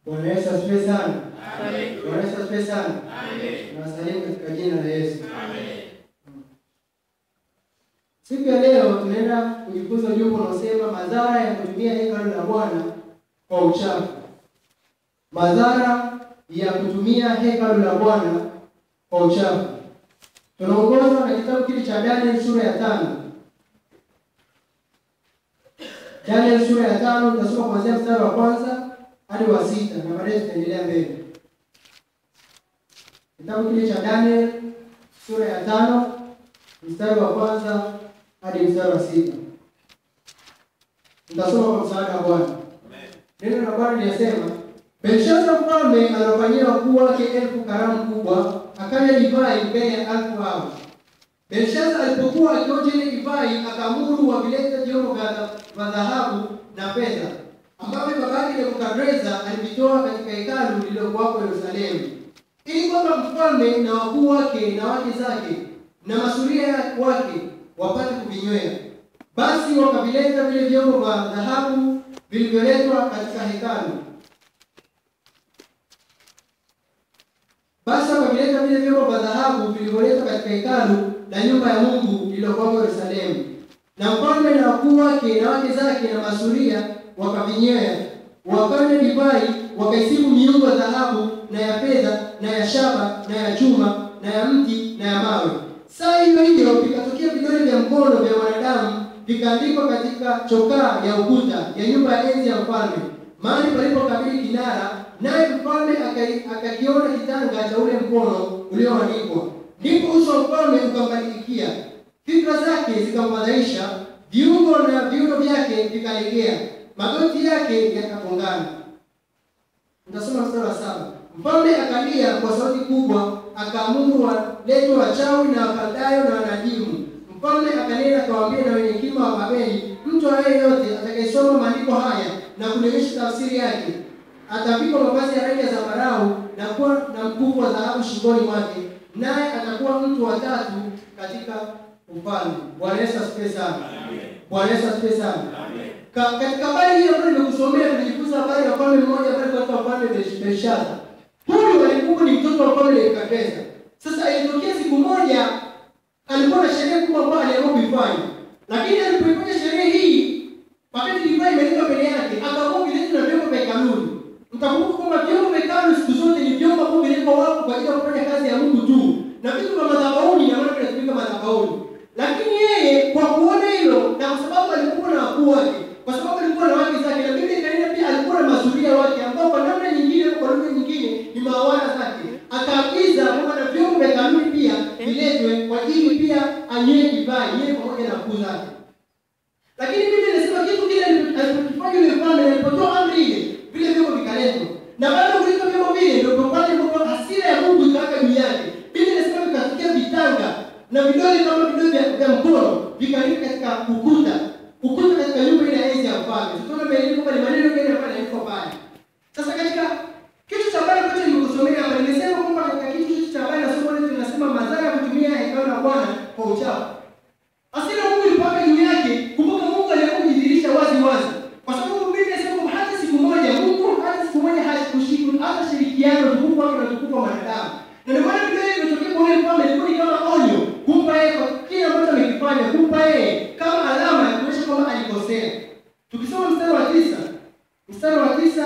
Bwana Yesu asifiwe sana. Amen. Bwana Yesu asifiwe sana. Amen. Tunawasalimu katika jina la Yesu. Amen. Siku ya leo tunaenda kujifunza ujumbe unaosema madhara ya kutumia hekalu la Bwana kwa uchafu. Madhara ya kutumia hekalu la Bwana kwa uchafu. Tunaongozwa na kitabu kile cha Daniel sura ya tano. Daniel sura ya tano tutasoma kuanzia mstari wa kwanza hadi wa sita na baadaye tutaendelea mbele. Kitabu kile cha Daniel sura ya tano mstari wa kwanza hadi mstari wa sita. Nitasoma kwa msaada wa Bwana. Neno la Bwana linasema, Belshaza mfalme aliwafanyia wakuu wake elfu karamu kubwa, akanywa divai mbele ya elfu hao. Belshaza alipokuwa akionja ile divai, akaamuru wavilete vyombo vya vya dhahabu na fedha ambavyo babake Nebukadreza alivitoa katika hekalu lililokuwako Yerusalemu, ili kwamba mfalme na wakuu wake na wake zake na masuria wake wapate kuvinywea. Basi wakavileta vile vyombo vya dhahabu vilivyoletwa katika hekalu. Basi wakavileta vile vyombo vya dhahabu vilivyoletwa katika hekalu la nyumba ya Mungu lililokuwa Yerusalemu. Na mfalme na wakuu wake na wake zake na masuria wakavinywea, wakanywa divai, wakaisibu miungu ya dhahabu na ya fedha na ya shaba na ya chuma na ya mti na ya mawe. Saa hiyo hiyo vikatokea vidole vya mkono vya wanadamu vikaandikwa katika chokaa ya ukuta ya nyumba ya enzi ya mfalme, mahali palipokabili kinara, naye mfalme akai- akakiona kitanga cha ule mkono ulioandikwa. Ndipo uso wa mfalme ukambadilikia, fikra zake zikamfadhaisha, viungo na viuno vyake vikalegea, magoti yake yakagongana. Nitasoma mstari wa saba. Mfalme akalia kwa sauti kubwa, akaamuru waletwe wachawi na wakaldayo na wanajimu. Mfalme akanena akawaambia na wenye hekima wa Babeli, mtu awaye yote atakayesoma maandiko haya na kulionyesha tafsiri yake atavikwa mavazi ya rangi ya zambarau na kuwa na mkufu wa dhahabu shingoni mwake, naye atakuwa mtu wa tatu katika ufalme. Bwana Yesu asifiwe sana. Bwana Yesu asifiwe sana. Ka, katika habari hii ambayo nimekusomea tulijifunza habari ya mfalme mmoja ambaye alikuwa mfalme Besh- Belshaza. Huyu alikuwa ni mtoto wa mfalme Nebukadreza. Sasa ilitokea siku moja alikuwa na sherehe kubwa ambayo aliamua kuifanya, lakini alipoifanya sherehe hii, wakati divai imeletwa mbele yake, akaamua viletu na vyombo vya hekaluni. Mtakumbuka kwamba vyombo vya hekalu siku zote ni vyombo ambavyo vilikuwa wapo kwa ajili ya kufanya kazi ya Mungu tu, na vitu vya madhabahuni na maana vinatumika madhabahuni. Lakini yeye kwa kuona hilo na kwa sababu alikuwa na wakuu wake, kwa sababu alikuwa na wake zake, na Biblia inaeleza pia alikuwa na masuria wake ambao kwa namna nyingine, kwa lugha nyingine ni mawala zake, akaagiza kwamba na vyombo vya kanuni pia viletwe kwa ajili pia anywe divai yeye pamoja na wakuu zake. Lakini Biblia inasema kitu kile alipokifanya yule mfalme, alipotoa amri ile, vile vyombo vikaletwa, na baada ya kuleta vyombo vile, ndio pale ambapo hasira ya Mungu ikawaka juu yake. Biblia inasema vikatokea vitanga na vidole kama vidole vya, vya mkono vikaandika katika ukuta ukuta katika nyumba ile ya enzi ya mfalme. Tutaona mbele kwamba ni maneno gani ambayo yanaandikwa pale. Sasa katika kitu cha habari ambacho nimekusomea hapa, nimesema kwamba katika kitu cha habari na somo letu linasema madhara ya kutumia hekalu la Bwana kwa uchafu. Hasira ya Mungu ilipaka juu yake. Kumbuka Mungu aliamua kujidhihirisha wazi wazi. Kwa sababu Biblia inasema kwamba hata siku moja Mungu hata siku moja hashiriki hata shirikiano utukufu wake na utukufu wa wanadamu. Na ndio maana Biblia imetokea kwa yule mfalme ilikuwa ni kama onyo kumpa yeye kwa kile ambacho amekifanya, kumpa yeye kama alama ya kuonyesha kwamba alikosea. Tukisoma mstari wa tisa, mstari wa tisa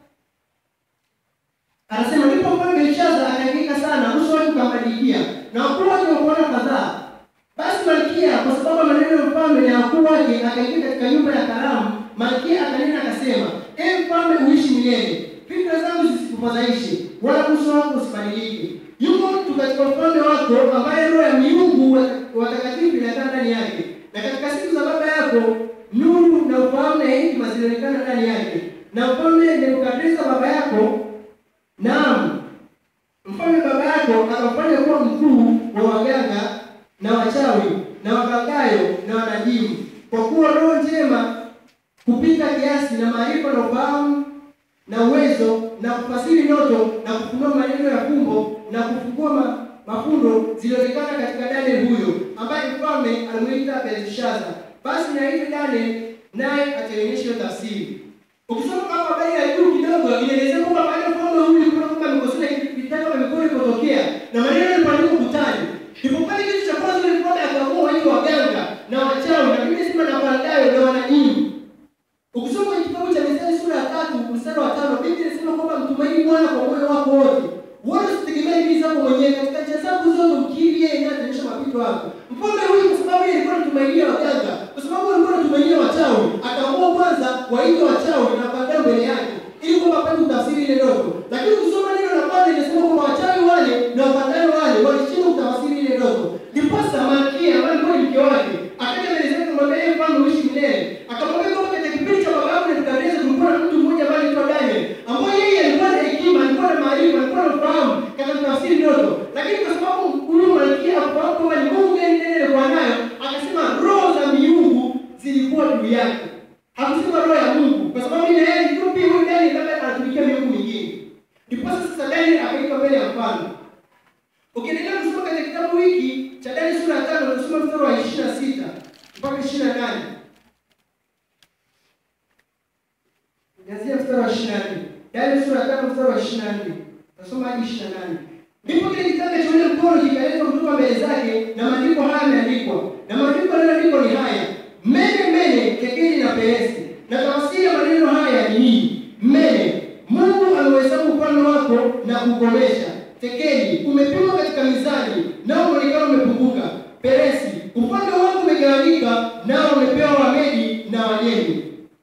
anasema ndipo mfalme Belshaza akahangaika sana, uso wake ukambadilikia, na wakuu wake wakaona kadhaa. Basi malkia kwa sababu ya maneno ya mfalme na wakuu wake akaingia katika nyumba ya karamu. Malkia akanena akasema, ee mfalme, uishi milele, fikra zangu zisikufadhaishe, wala uso wako usibadilike. Yuko mtu katika ufalme wako ambaye roho ya miungu watakatifu inakaa ndani yake, na katika siku za baba yako nuru na ufahamu na hekima zilionekana ndani yake. Na mfalme Nebukadreza baba yako, naam, mfalme baba yako akamfanya kuwa mkuu wa waganga na wachawi na wagangayo na wanajimu, kwa kuwa roho njema kupita kiasi na maarifa na ufahamu na uwezo na kufasiri ndoto na kufunua maneno ya fumbo na kufungua ma, mafundo zilionekana katika Daniel huyo ambaye mfalme alimuita Belshaza. Basi na ile Daniel naye ataionyesha hiyo tafsiri. Ukisoma kama habari ya juu kidogo inaelezea kwamba baada ya mfalme huyu kuna kwamba amekosea vitaka vya mikono ilipotokea na maneno yalipandika ukutani. Ndipo pale kitu cha kwanza ile mfalme akaamua waite waganga na wachawi na Biblia inasema na Wakaldayo na wanajimu. Ukisoma kwenye kitabu cha Mithali sura ya tatu mstari wa tano Biblia inasema kwamba mtumaini Bwana kwa moyo wako wote. Wala usitegemee akili zako mwenyewe katika njia zako zote ukiri yeye ndiye ataonyesha mapito yako. Mfalme huyu kwa sababu yeye alikuwa anatumainia waganga, kwa sababu alikuwa anatumainia wachawi, akaamua kwanza waite wachawi na baadaye mbele yake ili kwamba apate kutafsiri ile ndoto. Lakini ukisoma neno la Bwana linasema kwamba wachawi wale na wapagani wale walishindwa kutafsiri ile ndoto. Ndiposa Malkia ambaye alikuwa ni mke wake akaja mbele zake kumwambia yeye mfalme uishi milele. Akamwambia kwamba katika kipindi cha baba yako Nebukadneza kulikuwa na mtu mmoja ambaye anaitwa Daniel ambaye yeye alikuwa na hekima, alikuwa na maarifa, alikuwa na ufahamu katika kutafsiri ndoto. Lakini kwa sababu huyu malkia hakufahamu kwamba ni Mungu ndiye ndiye alikuwa nayo, akasema roho za miungu zilikuwa juu yake. Hakusema roho ya Mungu kwa sababu ile yeye ndio pia huyu Daniel labda anatumikia miungu mingine. Ndipo sasa Daniel akaitwa mbele ya mfalme. Ukiendelea kusoma katika kitabu hiki cha Daniel sura ya 5 utasoma mstari wa 26 mpaka 28. Nianzia mstari wa 24. Daniel sura ya 5 mstari wa 24. Nasoma hadi 28. Ndipo kile kitabu cha ule mkono kikaletwa kutoka mbele zake na maandiko haya yameandikwa. Na maandiko yaliyoandikwa ni haya: Mene mene tekeli na peresi. Na tafsiri ya maneno haya ni hii: Mene, Mungu ameuhesabu ufalme wako na kukomesha. Tekeli, umepimwa katika mizani, nao mwonekano umepunguka. Peresi, ufalme wako umegawanyika, nao umepewa Wamedi na Wajemi.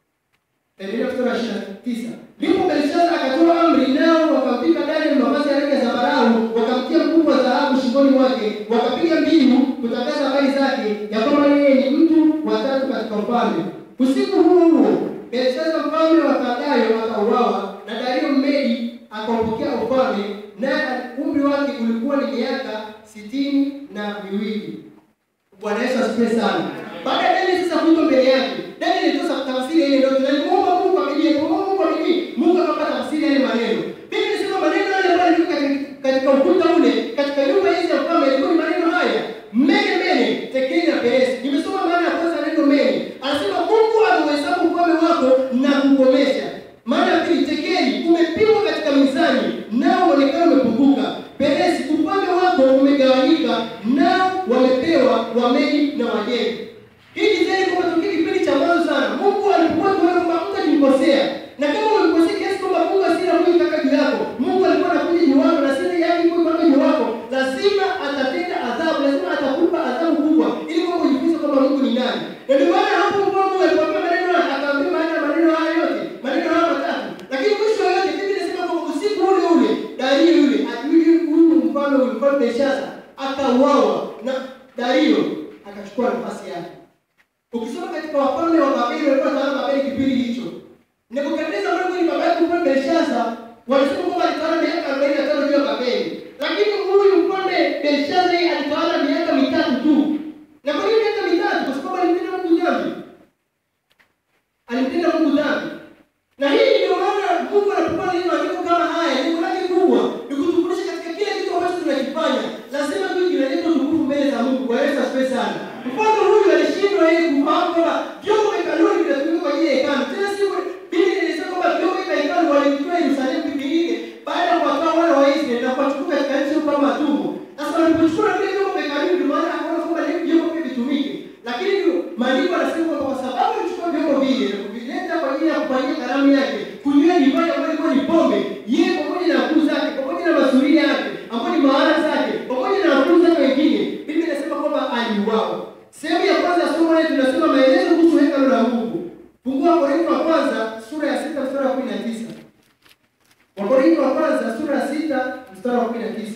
Endelea mstari wa 29. Ndipo Belshaza akatoa amri, nao wakamvika Danieli mavazi ya rangi ya zambarau, wakamtia mkufu wa dhahabu shingoni mwake, wakapiga mbiu kutangaza habari zake ya kwamba yeye ni mtu wa tatu katika ufalme. Usiku huo huo Belshaza mfalme wa Kaldayo akauawa, na Dario Mmedi akaupokea ufalme, naye umri wake ulikuwa ni miaka sitini na miwili. Bwana Yesu asifiwe sana. Baada ya Danieli sasa kuitwa mbele yake, Danieli alitoa tafsiri ya ile ndoto na alimuomba Mungu kwa bidii, alimuomba Mungu kwa bidii, Mungu akapata tafsiri ya ile maneno. Biblia inasema maneno yale ambayo yalikuwa katika, katika ukuta ule, katika nyumba hizi ya mfalme yalikuwa ni maneno haya: mene mene, tekeli na peresi. Nimesoma maana ya kwanza neno mene. Anasema Mungu ameuhesabu ufalme wako na kukomesha. Maana ya pili, tekeli, umepimwa katika mizani, nao mwonekano umepunguka. Peresi, ufalme wako umegawanyika, nao wamepewa Wamedi na Wajemi. Hii ni zaidi kwa tokea kipindi cha mwanzo sana. Mungu alikuwa tunaona kwamba mtu akimkosea. Na kama umemkosea kiasi kwamba Mungu asira mwingi kaka juu yako, Mungu alikuwa anakuja juu wako na sira yake kwa kaka juu wako, lazima atatenda adhabu, lazima atakupa adhabu kubwa ili kwamba ujifunze kwamba Mungu ni nani. Na ndio maana hapo Mungu alipoambia maneno haya, akaambia maana ya maneno haya yote, maneno haya matatu. Lakini mwisho yote Biblia inasema kwamba usiku ule ule Dario yule, ajui huyu mfalme huyu mfalme Belshaza akauawa na Dario akachukua nafasi yake. Ukisoma katika wafalme wa Babeli walikuwa tawala Babeli kipindi hicho. Nebukadneza ambaye ni baba yake mfalme Belshaza, walisema kwamba alitawala miaka 45 juu ya Babeli. Lakini huyu mfalme Belshaza yeye alitawala miaka mitatu tu. Na kwa nini miaka mitatu? Kwa sababu alimtenda Mungu dhambi. Alimtenda Mungu dhambi. Na hii ndio maana Mungu anapokuwa neno andiko kama haya, lengo lake kubwa ni kutufundisha katika kila kitu ambacho tunakifanya. Lazima tu kinaleta utukufu mbele za Mungu. Bwana Yesu asifiwe sana. Mfano huyu alishindwa yeye kufahamu kwamba vyombo vya hekaluni vinatumika kwa ajili ya hekalu. Tena si Biblia inasema kwamba vyombo vya hekalu walivitoa Yerusalemu kipindi kile baada ya kuwatoa wana wa Israeli na kuwachukua katika nchi huko kama watumwa. Sasa walipochukua vile vyombo vya hekaluni ndio maana akaona kwamba ni vyombo pia vitumike. Lakini ndio maandiko yanasema kwamba kwa sababu alichukua vyombo vile na kuvileta kwa ajili ya kufanyia karamu yake, kunywa divai ambayo ilikuwa ni pombe, yeye pamoja na wakuu zake, pamoja na masuria yake, ambao ni mawara zake, pamoja na wakuu zake wengine, Biblia inasema kwamba aliuawa. Sehemu ya kwanza ya somo letu tunasema maelezo kuhusu hekalu la Mungu. Fungua Wakorintho wa kwanza sura ya sita mstari wa kumi na tisa. Wakorintho wa kwanza sura ya sita mstari wa kumi na tisa.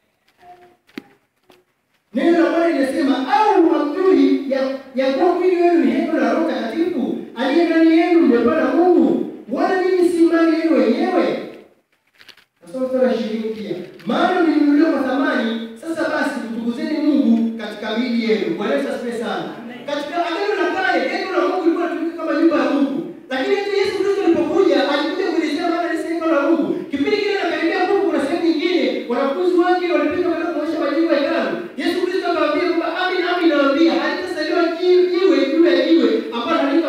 Neno la Bwana linasema au hamjui ya, ya kuwa mwili wenu ni hekalu la Roho Mtakatifu aliye ndani yenu mmepewa na Mungu, wala ninyi si mali yenu wenyewe. Nasoma mstari wa ishirini pia, maana mlinunuliwa kwa thamani. Sasa basi mtukuzeni Mungu katika miili yenu. Bwana Yesu asifiwe sana. Katika agano la kale hekalu la Mungu lilikuwa linatumika kama nyumba ya Mungu, lakini hata Yesu Kristo alipokuja alikuja kuelezea maana ya hekalu la Mungu. Kipindi kile anakaribia Mungu, kuna sehemu nyingine wanafunzi wake walipita kwenda kuonyesha majengo ya hekalu. Yesu Kristo akamwambia kwamba amin, amin nawaambia halitasaliwa jiwe juu ya jiwe ambalo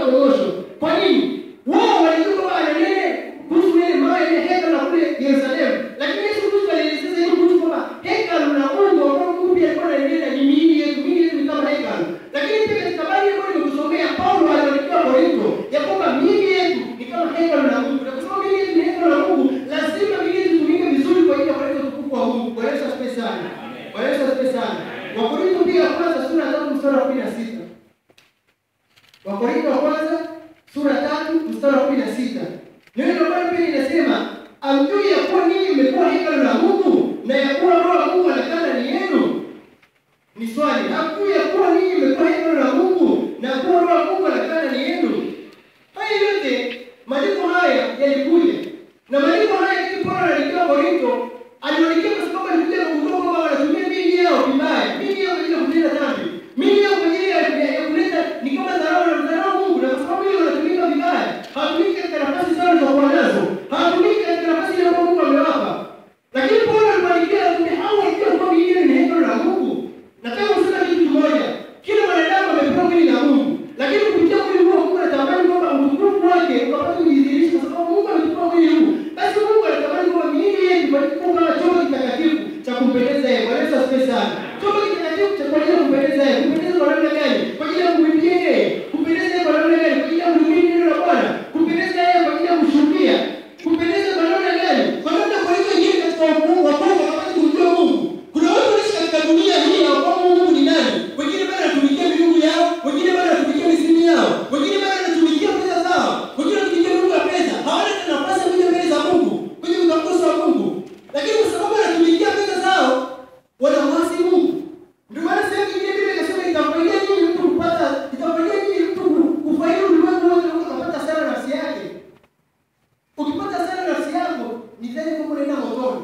kwanza sura tatu mstari wa kumi na sita neno la Bwana pia linasema amjui ya kuwa ninyi mmekuwa hekalu la Mungu na ya kuwa Roho wa Mungu anakaa ndani yenu? Ni swali. Hamjui ya kuwa ninyi mmekuwa hekalu la Mungu na ya kuwa Roho wa Mungu anakaa ndani yenu? Haya yote maandiko haya yalikuja na maandiko haya kitu Paulo aliandikia Korinto, aliandikia kwa sababu alikuja kugundua kwamba wanatumia miili yao vibaya, miili yao kwa ajili ya kutenda dhambi, miili yao kwa ajili ya ya kuleta ni kama dharau na mdharau Mungu, na kwa sababu hiyo wanatumika vibaya, hawatumiki katika nafasi zao za kuwa nazo, hawatumiki katika nafasi ile ambayo Mungu amewapa. Lakini Paulo aliwaandikia anatumia hao walijua kwamba miili yao ni hekalu la Mungu. Nataka kusema kitu kimoja, kila mwanadamu amepewa mwili na Mungu, lakini kupitia mwili huo Mungu anatamani kwamba utukufu wake ukapate kujidhihirisha, kwa sababu Mungu ametupa mwili huu. Basi Mungu anatamani kwamba miili yetu ibadilike kuwa kama chombo kitakatifu cha kumpendeza yeye. Bwana Yesu asifiwe sana. Chombo kitakatifu cha kwa ajili ya kumpendeza yeye. Kumpendeza kwa namna gani? Kwa ajili ya kumwimbia yeye. Kumpendeza yeye kwa namna gani? Kwa ajili ya kuhubiri neno la Bwana. Kumpendeza yeye kwa ajili ya kumshuhudia. Kumpendeza kwa namna gani? Kwa namna kwa hivyo ingine katika ufungu wa Mungu wakapata kumjua Mungu. Kuna watu wanaishi katika dunia hii hawafahamu Mungu ni nani. Wengine bado wanatumikia miungu yao, wengine bado wanatumikia mizimu yao, wengine bado wanatumikia pesa zao, wengine wanatumikia miungu ya pesa. Hawana tena nafasi ya kuja mbele za Mungu, kwenye utambuzi wa Mungu. Lakini kwa sababu wanatumikia pesa zao, wanamwasi Mungu. Ndio maana sehemu nyingine Biblia inasema itamfaidia nini mtu kupata, itamfaidia nini mtu kufaidi ulimwengu wote na ukapata sana nafsi yake. Ukipata sana nafsi yako, ni dhani kwamba unaenda motoni.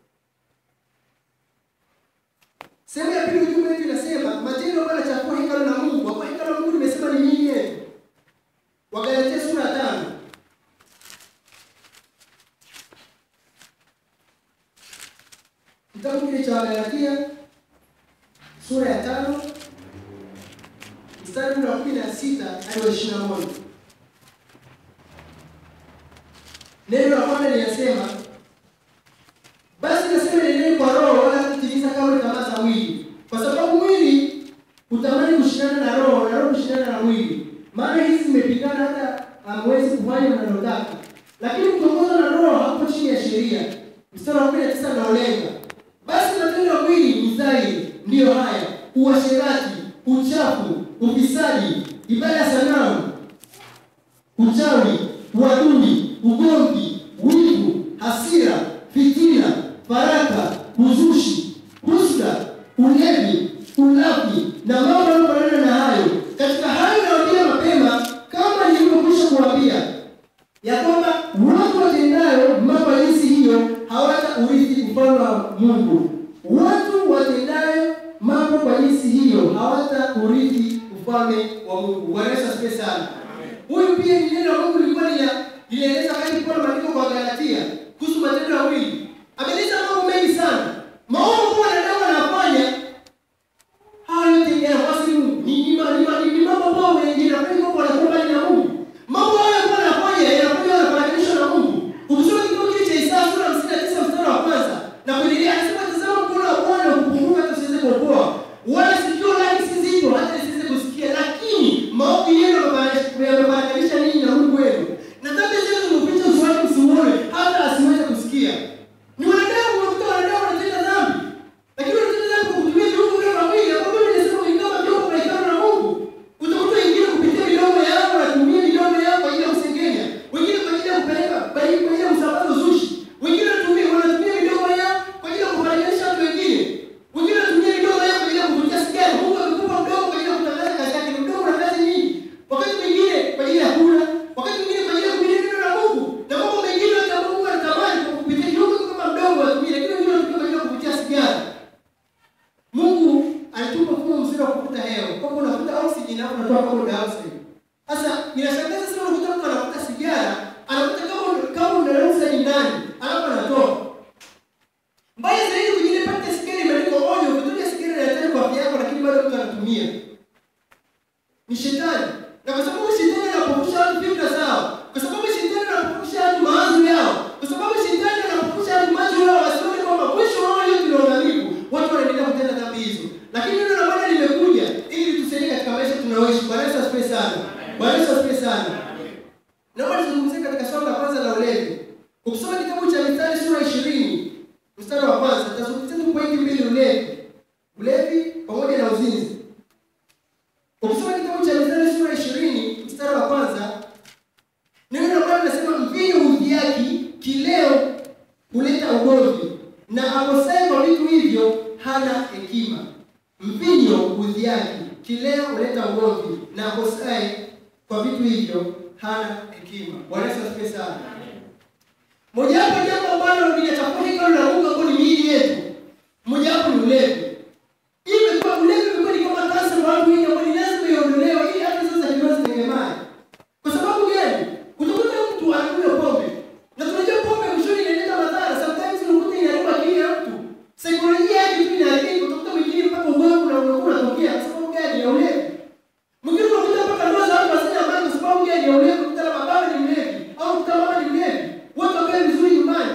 Sehemu ya pili ujumbe wetu inasema matendo ambayo yanachafua hekalu la Mungu. Kwa kuwa hekalu la Mungu nimesema ni miili yetu. Wagalatia sura ya tano. Kitabu kile cha Wagalatia sura ya tano mstari ule wa kumi na sita hadi wa ishirini na moja. Neno la Bwana linasema basi nasema nendeni kwa roho wala kutimiza kamwe tamaa za mwili, kwa sababu mwili hutamani kushindana na roho na roho kushindana na mwili, maana hizi zimepingana hata hamwezi kufanya mnalotaka. Lakini mkiongozwa na roho hapo chini ya sheria. Mstari wa kumi na tisa unaolenga basi matendo ya mwili ni dhahiri, ndiyo haya: uasherati, uchafu, ufisadi, ibada ya sanamu, uchawi, uadui, ugomvi, wivu, hasira, fitina, faraka, uzushi, husda, ulevi, ulafi na mambo yanayofanana na hayo. Katika hayo nawaambia mapema, kama nilivyokwisha kuwaambia, ya kwamba watu watendayo mambo ya jinsi hiyo hawata urithi ufalme wa Mungu. Watu watendayo mambo kwa jinsi hiyo hawata urithi ufalme wa Mungu. Bwana Yesu asifiwe sana. Huyu pia ni neno la Mungu lilikuwa lina linaeleza wakati kwa maandiko kwa Galatia kuhusu matendo ya mwili. Ameeleza mambo mengi sana. Maovu ambayo wanadamu wanafanya haya yote yanawasi Mungu. Ni ni ni ni mambo ambayo yanafanya kwa wanakuwa mbali na Mungu. Mambo haya ambayo wanafanya yanafanya wanafananishwa na Mungu. Ukisoma kitabu kile cha Isaya sura ya 59 mstari wa kwanza na kuendelea anasema tazama mkono wa Bwana ukupunguka hata usiweze kuokoa. Wala sikio lake si zito hata lisiweze kusikia, lakini maovu yenu yamebadilisha ninyi na Mungu wenu. Na dhambi zenu zimeficha uso wake msiuone hata asiweze kusikia. Ni wanadamu unakuta wanadamu wanatenda dhambi. Lakini wanatenda dhambi kwa kutumia viungo vyao vya mwili ambavyo Biblia inasema ni kama vyombo vya hekalu la Mungu. Utakuta wengine kupitia midomo yao wanatumia midomo yao kwa ajili ya kusengenya. Wengine kwa ajili ya kupeleka kwa ajili ya kusambaza uzushi. Wengine wanatumia wanatumia midomo yao kwa ajili ya kufananisha watu wengine. Wengine wanatumia midomo yao kwa ajili ya kuvutia sigara. Mungu amekupa mdomo kwa ajili ya kutangaza kazi yake. Ni mdomo una kazi nyingi. Wakati mwingine kwa ajili ya kula, wakati mwingine kwa ajili ya kuhubiri neno la Mungu. Na mambo mengine yote ambayo Mungu anatamani kwa kupitia kiungo kama mdomo watumie, lakini wengine wanatumia kwa ajili ya kuvutia sigara. Mungu alitupa mfumo mzuri wa kuvuta hewa. Kama unavuta oxygen hapo unatoa carbon dioxide. Sasa inashangaza sana unakuta mtu anavuta sigara, anavuta kama kama una oxygen ndani, alafu anatoa. Mbaya zaidi mwingine pata sigara imeandikwa onyo, ukitumia sigara ni hatari kwa afya yako lakini bado mtu anatumia. Ni shetani. Na kwa sababu shetani anapofusha watu fikra zao, kwa sababu shetani anapofusha watu mawazo yao, kwa sababu shetani anapofusha watu macho yao wasione kwamba mwisho wao yote ni uangamivu, watu wanaendelea kutenda dhambi hizo. Lakini neno la Bwana limekuja ili tusaidie katika maisha tunayoishi. Bwana Yesu asifiwe sana. Bwana Yesu asifiwe sana. Naomba nizungumzie katika swala la kwanza la ulevi. Ukisoma kitabu cha Mithali sura 20 mstari wa kwanza, tutazungumzia tu pointi mbili ulevi. Ulevi pamoja na uzinzi. Ukisoma kitabu cha Mithali sura 20 mstari wa kwanza huleta ugomvi na akosaye kwa vitu hivyo hana hekima. Bwana Yesu asifiwe sana. Mojawapo jambo ambalo linachafua hekalu la Mungu ambalo ni miili yetu, mojawapo ni ulevi. Hii imekuwa ulevi imekuwa ni kama kansa kwa watu wengi ambao ni lazima iondolewe ili hata sasa kidogo zitengemane. Kwa sababu gani? Utakuta mtu anakunywa pombe. Na tunajua pombe mwishoni inaleta madhara. Sometimes unakuta inaharibu akili ya mtu. Saikolojia yake tu inaharibika. Utakuta mwingine mpaka ugonjwa na unakuwa unatokea kwa sababu gani ya ulevi. Mwingine unakuta mpaka ndoa za watu wasina amani kwa sababu gani ya ulevi. Unakuta labda baba ni mlevi au unakuta mama ni mlevi. Wote wakae vizuri nyumbani.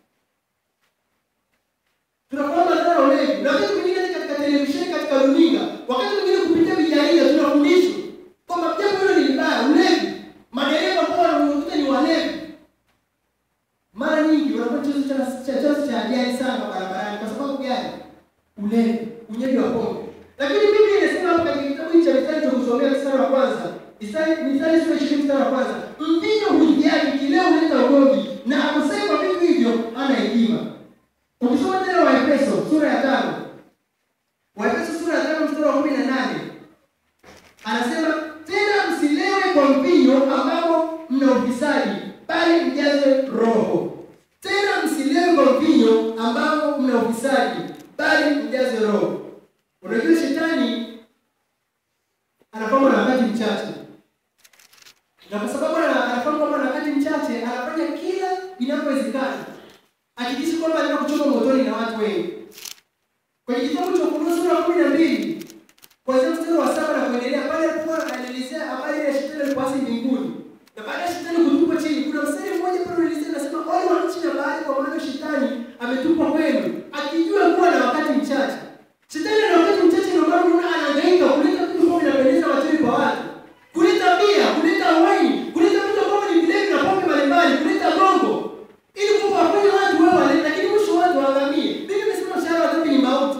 Tunafahamu madhara ya ulevi. Na wakati mwingine hata katika televisheni, katika runinga, wakati mwingine kupitia vijarida tunafundishwa kwamba jambo hilo ni libaya, ulevi. Madereva ambao wanakuta ni walevi, mara nyingi wanakuwa chanzo cha cha chanzo cha ajali sana barabarani. Kwa sababu gani? Ulevi, unywaji wa pombe. Lakini Biblia inasema hapa katika kitabu hiki cha Mithali tukusomea mstari wa kwanza, Mithali Mithali sura ya 20 mstari wa kwanza, mvinyo hujali, kileo huleta ugomvi, na akosaye kwa vitu hivyo hana hekima. Ukisoma tena Waefeso sura ya tano, Waefeso sura ya tano mstari wa kumi na nane anasema tena, msilewe kwa mvinyo ambao mna ufisadi, bali mjaze Roho. Tena msilewe kwa mvinyo ambao mna ufisadi, bali mjaze Roho. Unajua shetani anapangwa na wakati mchache, na kwa sababu ana- anapangwa kwamba na wakati mchache, anafanya kila inavyowezekana hakikisha kwamba anaenda kuchoma motoni na watu wengi. Kwenye kitabu cha Ufunuo sura ya kumi na mbili kuanzia mstari wa saba na kuendelea, pale alipokuwa anaelezea habari ya shetani alipoasi mbinguni na baada ya shetani kutupwa chini, kuna mstari mmoja pale unaelezea nasema, ole wa nchi na bahari, kwa maana shetani ametupwa kwenu, akijua kuwa na wakati mchache. Shetani ana wakati mchache, ndio maana unaona anahangaika kuleta vitu ambavyo vinapendeza machoni pa watu, kuleta bia, kuleta waini, kuleta vitu ambavyo ni vilevi na pombe mbalimbali, kuleta gongo ili kwamba wafanye watu wao wale, lakini mwisho watu waangamie. Biblia imesema mshahara wa dhambi ni mauti,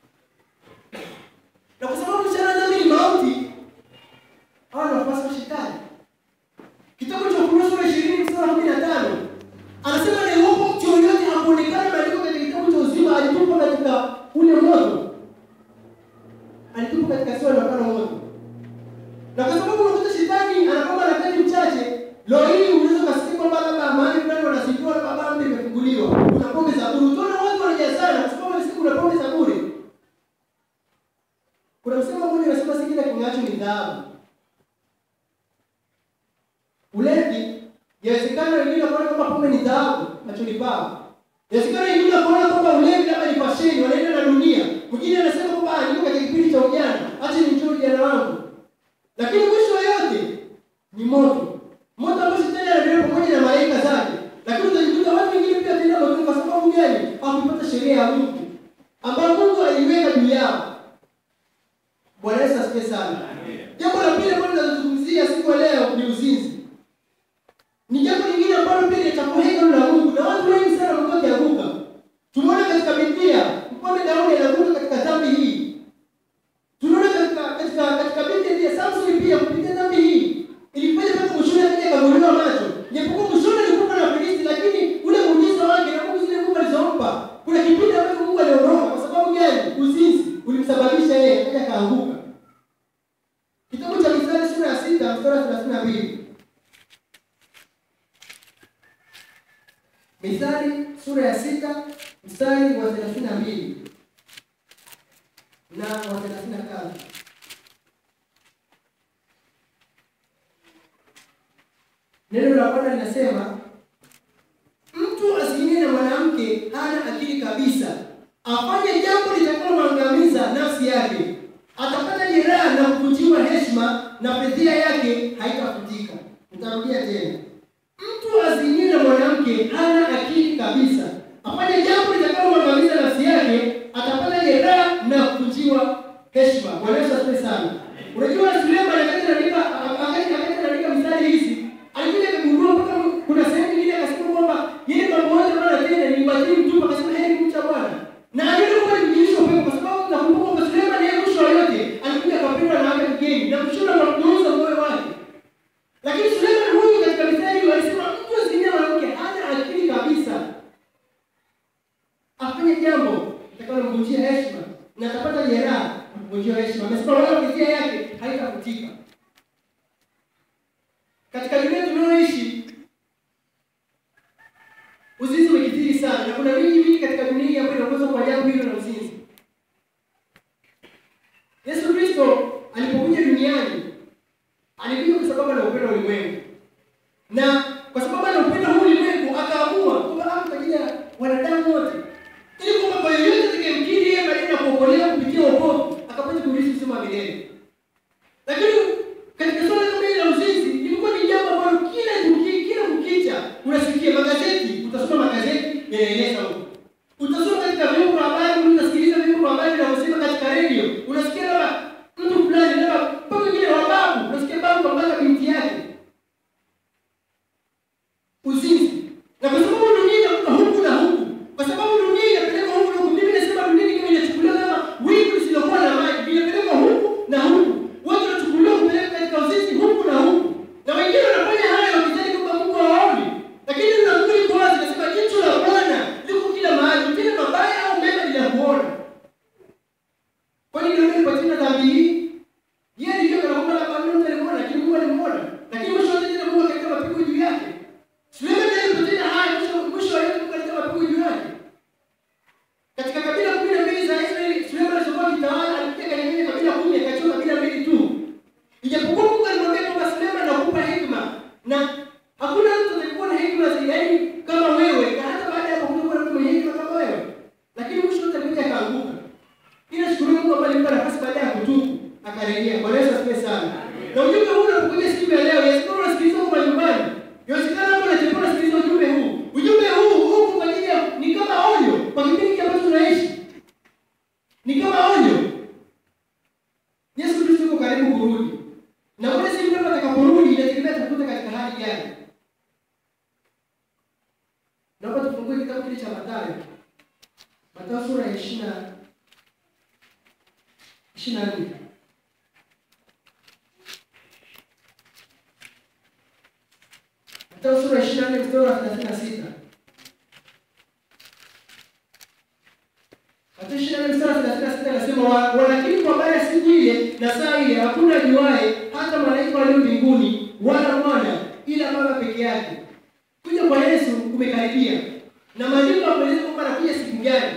na kwa sababu mshahara wa dhambi ni mauti, hawa ni wafuasi wa shetani. Kitabu cha Ufunuo sura ishirini mstari wa kumi na tano anasema na iwapo mtu yoyote hakuonekana maandiko katika kitabu cha uzima, alitupwa katika ule moto, alitupwa katika siwa la moto. Na kwa sababu unakuta shetani anakwamba na wakati mchache, leo hii unaweza kusikia kwamba labda mahali fulani wanasifiwa labda baba imefunguliwa, kuna pombe za bure. Utaona watu wanajazana kwa sababu wanasikia kuna pombe za bure. Kuna msemo mmoja unasema si kila king'acho ni dhahabu. Ulevi, yawezekana wengine wanaona kwamba pombe ni dhahabu machoni pao. Yawezekana wengine wanaona kwamba ulevi labda ni fasheni, wanaenda na dunia. Mwingine anasema kwamba ah, niko katika kipindi cha ujana, acha nimtoe ujana wangu. Lakini mwisho wa yote ni moto. Moto ambao shetani anabeba pamoja na malaika zake. Lakini utajikuta watu wengine pia tena moto kwa sababu gani? Hawakupata sheria ya Mungu ambayo Mungu aliiweka juu yao. Bwana Yesu asifiwe sana. Jambo la pili ambalo tunazungumzia siku ya leo ni uzinzi. Ni jambo lingine ambalo pia linachafua hekalu la Mungu na watu wengi sana wamekuwa wakianguka. Tumeona katika Biblia mfalme Daudi anaanguka katika dhambi hii. Tunaona katika katika katika Biblia pia Samson pia kupitia dhambi hii ilifanya mpaka mwishoni akaja akavuliwa macho. Japokuwa mwishoni alikufa na Filisti, lakini ule muujiza wake na Mungu zile Mungu alizompa, kuna kipindi ambacho Mungu aliondoka. Kwa sababu gani? Uzinzi ulimsababisha yeye akaja akaanguka. Kitabu cha Mithali sura ya sita mstari wa thelathini na mbili. Mithali sura ya sita mstari wa thelathini na mbili na wa thelathini na tatu. Neno la Bwana linasema mtu asijinie na mwanamke hana akili kabisa, afanye jambo litakalomwangamiza nafsi yake, atapata jeraha na kuvunjiwa heshima, na fedhia yake haitafutika. Nitarudia tena, mtu asijinie na mwanamke hana akili kabisa, afanye jambo litakalomwangamiza nafsi yake, atapata jeraha na kuvunjiwa heshima. Bwana Yesu asifiwe sana. Unajua Suleiman wakati anaandika wakati wakati anaandika mistari hizi alikuja akagundua mpaka kuna sehemu nyingine akasema kwamba yeye mambo yote ambayo anatenda ni ubatili mtupu, akasema heri kumcha Bwana. Na aliona kwamba ni mjilisho upepo, kwa sababu nakumbuka kwamba Suleiman yeye mwisho wa yote alikuja akapendwa na wake mgeni na mshono akamgeuza moyo wake. Lakini Suleiman huyu katika mistari hiyo alisema mtu asiye mwanamke hana akili kabisa. dunia tunayoishi uzinzi umekithiri sana, na kuna mingi mingi katika dunia hii ambayo inaongozwa kwa jambo hilo la uzinzi. Yesu Kristo alipokuja duniani alikuja kwa sababu ana upendo ulimwengu, na kwa sababu ana upendo huu ulimwengu akaamua kwamba afe kwa ajili ya wanadamu wote, ili kwamba kwa yoyote atakayemkiri yeye baada ya kuokolewa kupitia wokovu akapata kurithi uzima wa milele. Lakini katika swala kama hili la uzinzi limekuwa ni jambo ambalo kila kuki, kila kukicha unasikia magazeti, utasoma magazeti yanaeleza huko, utasoma katika vyombo vya habari, unasikiliza vyombo vya habari vinavyosema katika redio, unasikia labda mtu fulani labda mpaka wengine wa babu, unasikia babu kambaka binti yake uzinzi, na kwa sababu dunia inakuwa huku na huku, kwa sababu dunia inapelekwa huku na huku. Mimi nasema dunia ni kama inachukuliwa kama wingu lisilokuwa na maji, inapelekwa huku na huku, watu wanachukuliwa kupeleka katika uzinzi huku na huku, na wengine wanafanya haya wakidhani kwamba Mungu hawaoni, lakini neno la Mungu liko wazi, nasema jicho la Bwana liko kila mahali, tena mabaya au mema linakuona. Kwani ndio kwa tena dhambi hii? Yeye ndiye kana kwamba labda Mungu alimuona, lakini Mungu alimuona, lakini mwisho wa tena Mungu akaleta mapigo juu yake. Suleiman naye alipotenda haya, mwisho mwisho wa yote Mungu akaleta mapigo juu yake. Katika kabila kumi na mbili za Israeli, Suleiman alipokuwa akitawala, alikuja kanyang'anya kabila kumi, akachukua kabila mbili tu. Ijapokuwa Mungu alimwambia kwamba Suleiman nakupa hekima na hakuna mtu atakayekuwa na hekima zaidi yaani kama wewe, na hata baada ya hapo kutakuwa na mtu mwenye hekima kama wewe. Lakini mwisho wote alikuja akaanguka. Ila shukuru Mungu ambaye alimpa nafasi baada ya kutubu akarejea. Bwana Yesu asifiwe sana. Na ujumbe huu unapokuja siku ya leo, yawezekana unasikiliza huko nyumbani. Yawezekana hapo unatembea unasikiliza ujumbe huu. Ujumbe huu huko kwa ajili ya ni kama onyo kwa kipindi ambacho tunaishi. Ni kama onyo. Yesu Kristo yuko karibu kurudi. Na wale si mtu atakaporudi inategemea tutakuta katika hali gani. Naomba tufungue kitabu kile cha Mathayo. Mathayo sura ya 20 24. Mathayo sura ya 24 mstari wa 36. Mathayo 24 mstari wa 36 anasema "Wa- walakini kwa habari ya siku ile na saa ile hakuna ajuaye hata malaika walio mbinguni wala mwana ila Baba peke yake. Kuja kwa Yesu kumekaribia. Na maandiko yanaeleza kwamba anakuja siku gani.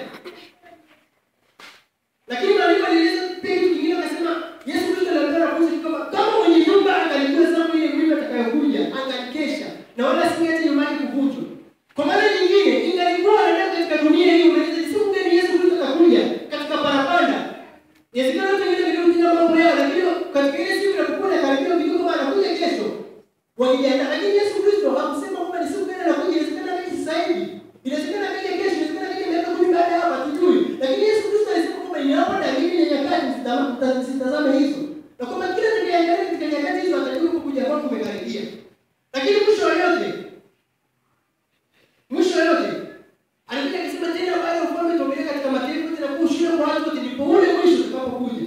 Lakini maandiko yanaeleza pia kitu kingine akasema Yesu Kristo aliambia wanafunzi kwamba kama mwenye nyumba angalijua zamu ile mwivi atakayokuja, angalikesha na wala singeacha nyumbani kuvunjwa. Kwa maana nyingine, ingalikuwa wanadamu katika dunia hii unaweza siku gani Yesu Kristo atakuja katika parapanda. Inawezekana watu wengine ndio kujua mambo yao, lakini katika ile siku inapokuwa inakaribia ukijua kwamba anakuja kesho. Wakijiandaa, lakini Yesu Kristo hakusema kwamba ni siku gani anakuja, inawezekana akaja sasa hivi. Inawezekana akaja kesho, inawezekana akaja miaka kumi baada ya hapa, hatujui. Lakini Yesu Kristo alisema kwamba ni hapa dalili ya nyakati msitazame msitazame hizo. Na kwamba kila tukiangalia katika nyakati hizo atajua kuja kwake kumekaribia. Lakini mwisho wa yote mwisho wa yote alikuja akisema tena baada ya ufalme utaendelea katika mataifa yote na kuwa ushuhuda kwa watu wote ndipo ule mwisho utakapokuja.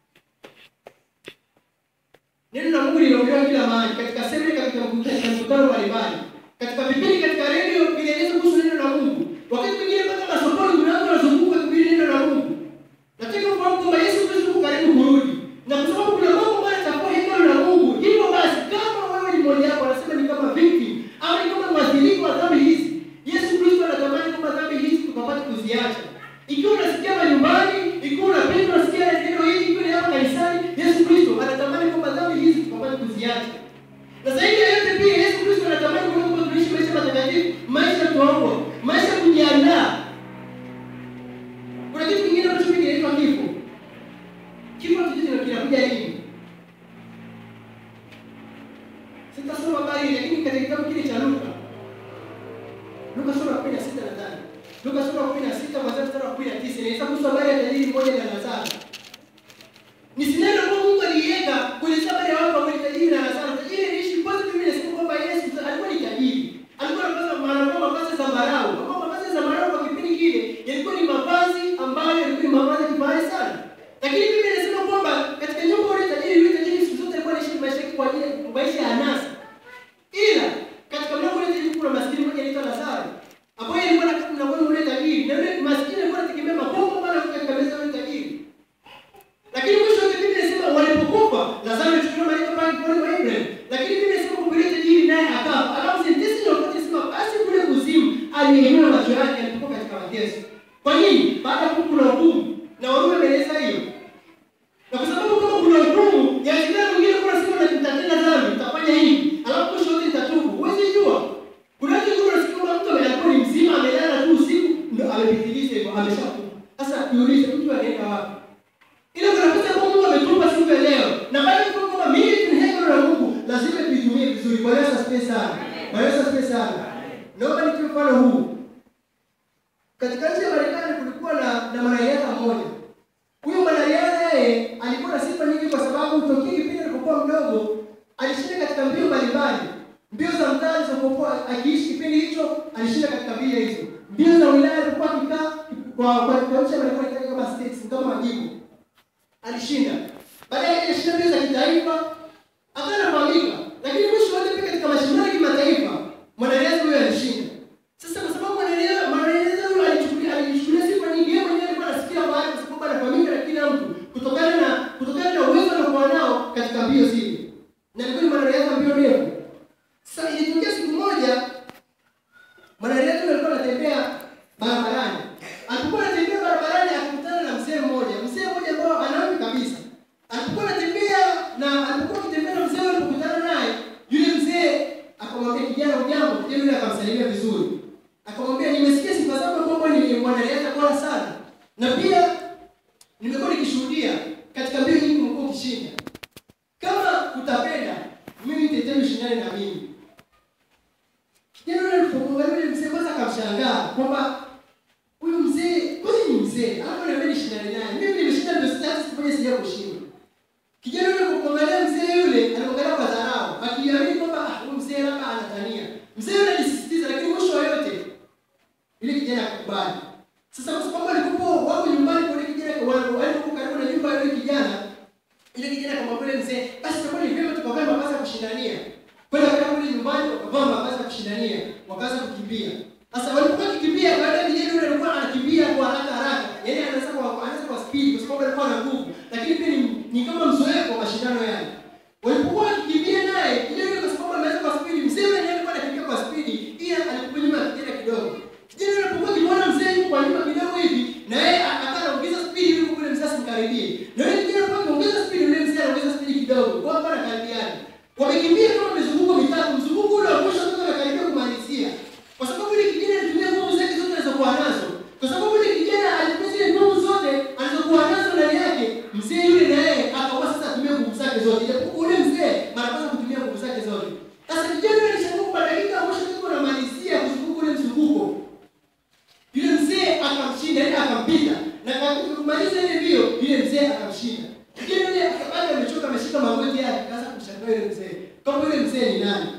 Neno la Mungu linaongelewa kila mahali katika semina, katika mkutano katika mkutano mbalimbali, katika vipindi, katika redio vinaeleza kuhusu neno la Mungu. Wakati mwingine mpaka masokoni kuna watu wanazunguka kuhubiri neno la Mungu. Nataka kufahamu kwamba Yesu Kristo yuko karibu kurudi, na kwa sababu kuna mambo ambayo yatakuwa hekalu la Mungu. Hivyo basi, kama wewe ni mmoja wapo, anasema ni kama victim au ni kama mwathirika wa dhambi hizi, Yesu Kristo anatamani kwamba dhambi hizi tukapate kuziacha. Ikiwa unasikia manyumbani, ikiwa unapenda unasikia neno hili, ikiwa ni hapa kanisani, Yesu Kristo anatamani kwamba dhambi hizi tukapate kuziacha. Na zaidi ya yote pia Yesu Kristo anatamani kwamba tunaishi maisha matakatifu, maisha tuombo, maisha kujiandaa. Kuna kitu kingine ambacho mimi kinaitwa kifo. Kifo kitu kinakuja lini? Sitasoma habari lakini katika kitabu kile cha Luka Luka sura ya 16 nadhani. Luka sura ya 16 mwanzo mstari wa 19 inaeleza kuhusu habari ya tajiri mmoja na Lazaro. Ni sineno ambalo Mungu aliweka kuelezea habari ya watu ambao ni tajiri na Lazaro. Tajiri aliishi kwanza mimi nasema kwamba Yesu alikuwa ni tajiri. Alikuwa anapasa anavaa mavazi ya zambarau. Ambao mavazi ya zambarau kwa kipindi kile yalikuwa ni mavazi ambayo yalikuwa ni mavazi ya kifahari sana. Lakini mimi nasema kwamba katika nyumba yule tajiri yule tajiri siku zote alikuwa anaishi maisha yake kwa ajili ya maisha ya anasa. Ila katika mlango ule tajiri kuna maskini mmoja anaitwa Lazaro. Ambaye alikuwa na mlango ule tajiri. Na yule maskini alikuwa anategemea makombo bwana katika meza ya yule tajiri. aliinua macho yake alipokuwa katika mateso. Kwa nini? Baada ya kuna hukumu na Warumi ameeleza hiyo. Na kwa sababu kama kuna hukumu, yawezekana mwingine kuna siku na nitatenda dhambi, nitafanya hivi, alafu kesho yote nitatubu. Huwezi jua. Kuna watu kuna siku kama mtu alikuwa ni mzima amelala tu usiku ndio amepitiliza hivyo ameshakufa. Sasa jiulize mtu anaenda wapi? Ile kuna nafasi ambayo Mungu ametupa siku ya leo. Na bado kwa kwamba mimi ni hekalu la Mungu, lazima tuitumie vizuri. Kwa Yesu asifiwe sana. Kwa Yesu asifiwe sana. Naomba nitoe mfano huu. Katika nchi ya Marekani kulikuwa na na mwanariadha mmoja. Huyu mwanariadha yeye alikuwa na sifa nyingi kwa sababu tokea kipindi alipokuwa mdogo alishinda katika mbio mbalimbali. Mbio za mtaa alizokuwa akiishi kipindi hicho alishinda katika mbio hizo. Mbio za wilaya alikuwa akikaa kwa kwa kwa nchi ya Marekani kama states kama majimbo. Alishinda. Baadaye alishinda mbio za kitaifa akawa anafahamika. Lakini mwisho wote pia katika mashindano ya kimataifa mwanariadha huyo alishinda. Sasa kwa sababu mwanariadha mwanariadha huyo alichukulia alichukulia sifa nyingi, yeye mwenyewe alikuwa anasikia fahari kwa sababu anafahamika na kila mtu kutokana na kutokana na uwezo aliokuwa nao katika mbio zile. Na alikuwa ni mwanariadha mbio ndefu. Sasa ilitokea siku moja mwanariadha huyo alikuwa anatembea barabarani. Alipokuwa anatembea barabarani akakutana na mzee mmoja, mzee mmoja ambao anaambi kabisa. Alipokuwa anatembea na alipokuwa akitembea na mzee alipokutana naye, yule mzee akamwambia kijana, ujambo? Kijana yule akamsalimia vizuri. Akamwambia, nimesikia sifa zako kwamba ni mwanariadha bora sana. Na pia nimekuwa nikishuhudia katika mbio nyingi umekuwa ukishinda. Kama utapenda, mimi nitetee ushindane na mimi. Kijana yule alipomwangalia yule mzee kwanza akamshangaa kwamba huyu mzee kwani ni mzee, alafu ananiambia nishindane naye. Mimi nimeshinda ndio sasa sifanye sija kushinda. Kijana yule alipomwangalia mzee yule, alimwangalia kwa dharau, akiamini kwamba ah, huyu mzee labda anatania. Mzee yule alisisitiza, lakini mwisho wa yote yule kijana akakubali. Sasa kwa sababu alikuwa wako nyumbani kwa yule kijana, walikuwa karibu na nyumba ya yule kijana, yule kijana akamwambia yule mzee, basi itakuwa ni vyema tukavae mavazi ya kushindania. Kwenda karibu kule nyumbani wakavaa mavazi ya kushindania, wakaanza kukimbia. Sasa walipokuwa wakikimbia, baadaye kijana yule alikuwa anakimbia kwa haraka haraka, yaani anaweza kwa anaweza kwa speed kwa sababu alikuwa na nguvu, lakini pia ni, ni kama mzoefu wa mashindano yale. Walipokuwa wakikimbia naye, kijana yule kwa sababu anaweza kwa speed, mzee yule naye alikuwa anakimbia kwa speed, ila alikuwa nyuma ya kijana kidogo. Kijana yule alipokuwa akimwona mzee yuko kwa nyuma kidogo hivi, na yeye akawa anaongeza speed ili kule mzee asimkaribie. Na yule kijana alipokuwa akiongeza speed, yule mzee anaongeza speed kidogo, kwa hapa anakaribiana. Wamekimbia kama mizunguko mitatu, mzunguko ule wa mwisho sasa anakaribia kumalizia. Kwa sababu yule kijana alitumia nguvu zake zote alizokuwa nazo. Kwa sababu yule kijana alitumia zile nguvu zote alizokuwa nazo ndani yake, mzee yule na yeye akawa sasa atumie nguvu zake zote. Japokuwa yule mzee mara kwanza kutumia nguvu zake zote. Sasa kijana yule alishangaa kwa dakika ya mwisho ndipo anamalizia kuzunguka ule mzunguko. Yule mzee akamshinda, yaani akampita. Na kwa kumaliza ile mbio, yule mzee akamshinda. Kijana yule akabaki amechoka, ameshika magoti yake, akaanza kumshangaa yule mzee. Kama yule mzee ni nani?